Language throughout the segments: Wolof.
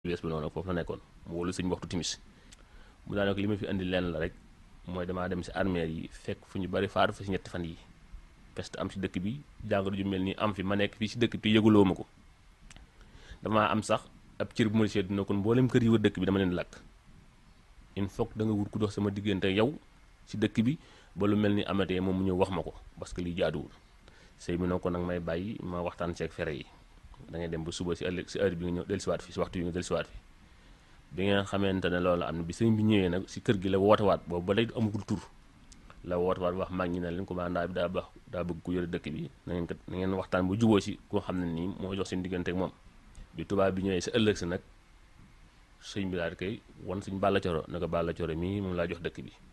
wees bi noonu foofu la nekkoon mu wóolu sëñ waxtu timis mu daanaka li ma fi indi lenn la rek mooy damaa dem si armeel yi fekk fu ñu bari faatu fa si ñetti fan yi peste am si dëkk bi jàngoro ju mel nii am fi ma nekk fii si dëkk bi yëguloo ma ko damaa am sax ab cër bu ma seet dina kon mboolem kër yi wër dëkk bi dama leen lakk il faut que da nga wut ku dox sama diggante yow si dëkk bi ba lu mel ni amatee moom mu ñëw wax ma ko parce que lii jaaduwul sëy bi noo ko nag may bàyyi ma waxtaan ceeg fere yi da ngay dem ba suba si ëllëg si heure bi nga ñëw dellusiwaat fi si waxtu bi nga dellusiwaat fi bi ngeen xamante ne loolu am na bi sëñ bi ñëwee nag si kër gi la wootewaat boobu ba léegi amagul tur la wootewaat wax mag ñi ne leen commandant bi daa baax daa bëgg ku yore dëkk bi na ngeen kat na ngeen waxtaan bu juboo si koo xam ne nii moo jox seen diggante ak moom bi tubaab bi ñëwee si ëllëg si nag sëñ bi daal di koy wan suñ Balla Coro ne ko Balla Coro mii moom laa jox dëkk bi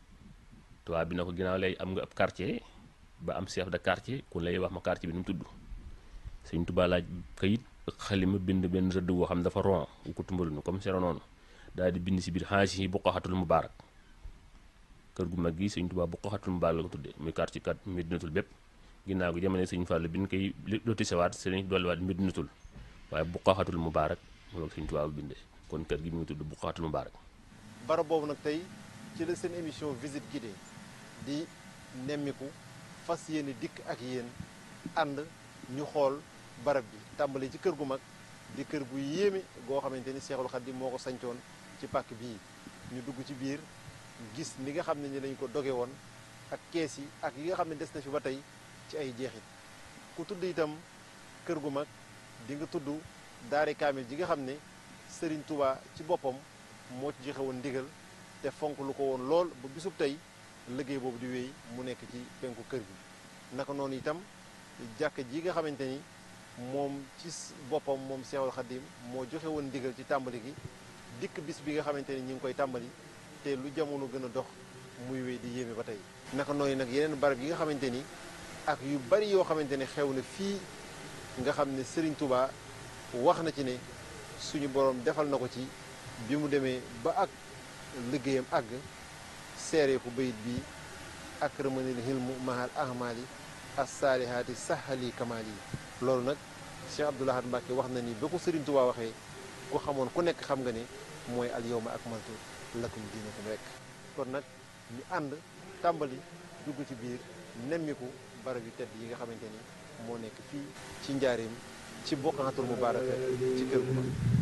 tubaab bi na ko ginnaaw lay am nga ab quartier ba am chef de quartier ku lay wax ma quartier bi nu mu tudd sëñ Tuubaa laaj kayit ak xalima bind benn rëdd boo xam ne dafa ron wu ko tumbalu nu comme sero noonu daal di bind si biir xaasi yi Buqaxatul Mubaarak kër gu mag gi sëñ Tuubaa Buqaxatul Mubaarak la ko tuddee muy quartier kat Medinatul bépp ginnaaw gi jamono sëñ Fallu bi ñu koy lotisewaat sëñ dolliwaat Medinatul waaye Buqaxatul Mubaarak moom la sëñ Tuubaa bu bindee kon kër gi mu ngi tudd Buqaxatul Mubaarak barab boobu nag tey ci la seen émission visite guidée di nemmiku fas yéene dikk ak yéen ànd ñu xool barab bi tàmbali ci kër gu mag di kër gu yéeme goo xamante ni Seexul Xadiim moo ko sancoon ci pàkk bii ñu dugg ci biir gis ni nga xam ne ni lañ ko doge woon ak kees yi ak yi nga xam ne des na fi ba tey ci ay jeexit ku tudd itam kër gu mag di nga tudd daare kaamil ji nga xam ne Sëriñ Tuubaa ci boppam moo ci joxe woon ndigal te fonk lu ko woon lool ba bisub tey liggéey boobu di wéy mu nekk ci penku kër gi naka noonu itam jàkk ji nga xamante ni moom ci boppam moom Seexul Xadiim moo joxe woon ndigal ci tàmbali gi dikk bis bi nga xamante ni ñi ngi koy tàmbali te lu jamono gën a dox muy wéy di yéeme ba tey naka noonu nag yeneen barab yi nga xamante ni ak yu bari yoo xamante ni xew na fii nga xam ne Sëriñ Tuubaa wax na ci ne suñu borom defal na ko ci bi mu demee ba ak liggéeyam àgg seeree ko bayit bi ak rëmanil hilmu mahal ahmali assaalihaati sahali kamaal yi loolu nag Cheikh Abdoul Ahad Mbacke wax na ni ba ko Sëriñ Tuubaa waxee ku xamoon ku nekk xam nga ne mooy al yawma akmaltu lakum diinakum rek kon nag ñu ànd tàmbali dugg ci biir nemmiku barab yu tedd yi nga xamante ni moo nekk fii ci njaareem ci Buqatul Mubaaraka ci kër gu mag